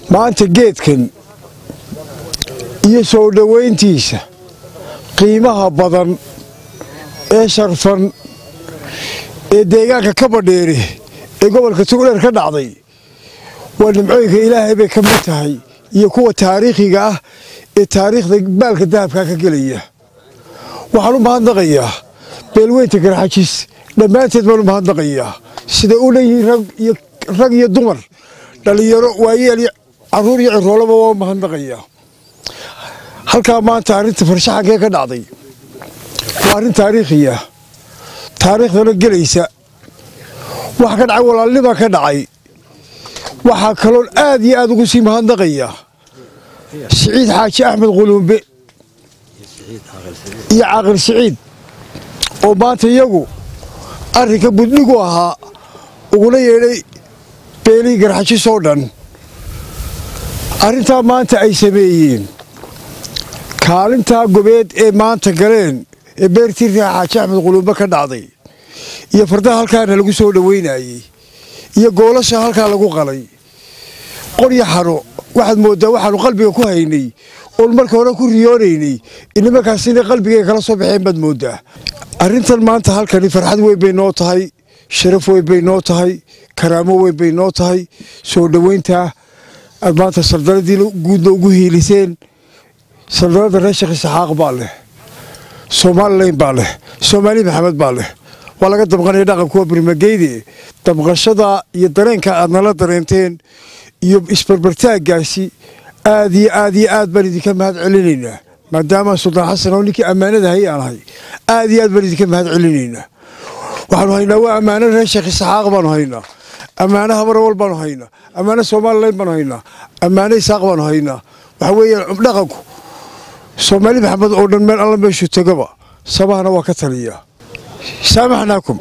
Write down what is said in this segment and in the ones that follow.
maanta geedkan iyo soo dhowayntiisa qiimaha badan ee sharfan ee deegaanka ka badheeri ee gobolka tugdheer ka dhacday waa nimcooyinka ilaahay bay ka mid tahay iyo kuwa taariikhiga ah ee taariikhda baalka dahabkaa ka gelaya waxaan u mahadnaqayaa beelweynta garxajis dhammaanteed baan u mahadnaqayaa siday u leeyihiin rag iyo dumar dhallinyaro waayeel caruur iyo ciroolaba waa u mahadnaqayaa halkaa maanta arrinta farshaxankee ka dhacday waa arrin taariikhiya taariikhdana gelaysa wax ka dhacay walaalnima ka dhacay waxaa kaloon aad iyo aad ugu sii mahadnaqayaa siciid xaaji axmed quluumbe iyo caaqil siciid oo maanta iyagu arrinka budnigu ahaa ugula yeedhay beelihii garxajis oo dhan arrintaa maanta ay sameeyeen kaalintaa gobeed ee maanta galeen ee beertii riixa xaaji axmed quluumbe ka dhacday iyo fardaha halkaana lagu soo dhoweynayey iyo goolasha halkaa lagu qalay qorya xano waxaad mooddaa waxaanu qalbiga ku haynay oon marka hore ku riyoonaynay inimarkaas inay qalbigay kala soo baxeen baad mooddaa arrintan maanta halkani farxad weyn bay noo tahay sharaf weyn bay noo tahay karaamo weyn bay noo tahay soo dhoweyntaa aad maanta sardaradii guudna ugu hiiliseen sardarada reer sheekh isaxaaq baa leh somalilan baa leh soomaali maxamed baa leh waa laga damqanaya dhaqankuwa birmageyde damqashada iyo dareenka aad nala dareenteen iyo isbarbartaaggaasi aad iyo aad iyo aad baan idinka mahad celinaynaa maadaama suldaan xasan oo ninkii ammaanada hay aan ahay aad iyo aad baan idinka mahad celinaynaa waxaanu haynaa waa ammaano reer sheekh isaxaaq baanu haynaa ammaano habarawal baanu haynaa ammaano somalilan baanu haynaa ammaano isaaq baanu haynaa waxa weeyaan dhaqanku soomaali maxamed oo dhan meel alla meeshuu tegaba sabahana waa ka taliyaa saamaxnaakum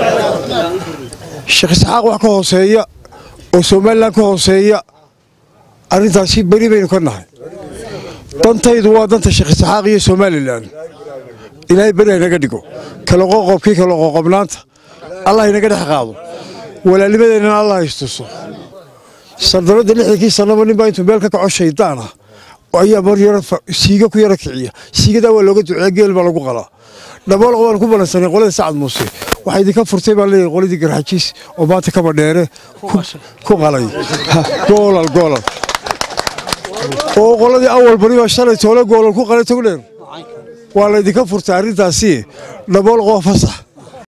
sheekh isxaaq wax ka hooseeya oo somalilan ka hooseeya arrintaasi beri baynu ka nahay dantaydu waa danta sheekh isxaaq iyo somalilan ilaahay beri haynaga dhigo kala qoqobkii kala qoqobnaanta allah haynaga dhex qaado walaalnimadeennana allah haystuso sardaradda lixdankii sannaba ninbaa intuu meel ka kaco shaydaan ah ayaa mar yaro siiga ku yaro kiciya siigadaa waa looga duceeya geel baa lagu qalaa dhaboolq baan ku balansanay qolada sacad muuse waxaa idinka furtay baan leeyahay qoladii garxajiis oo maanta kaba dheere ku qalay goolal goolal oo qoladii awal bari baa shalay toole goolal ku qalay togdheer waa laydinka furtay arrintaasi dhaboolqoo fasax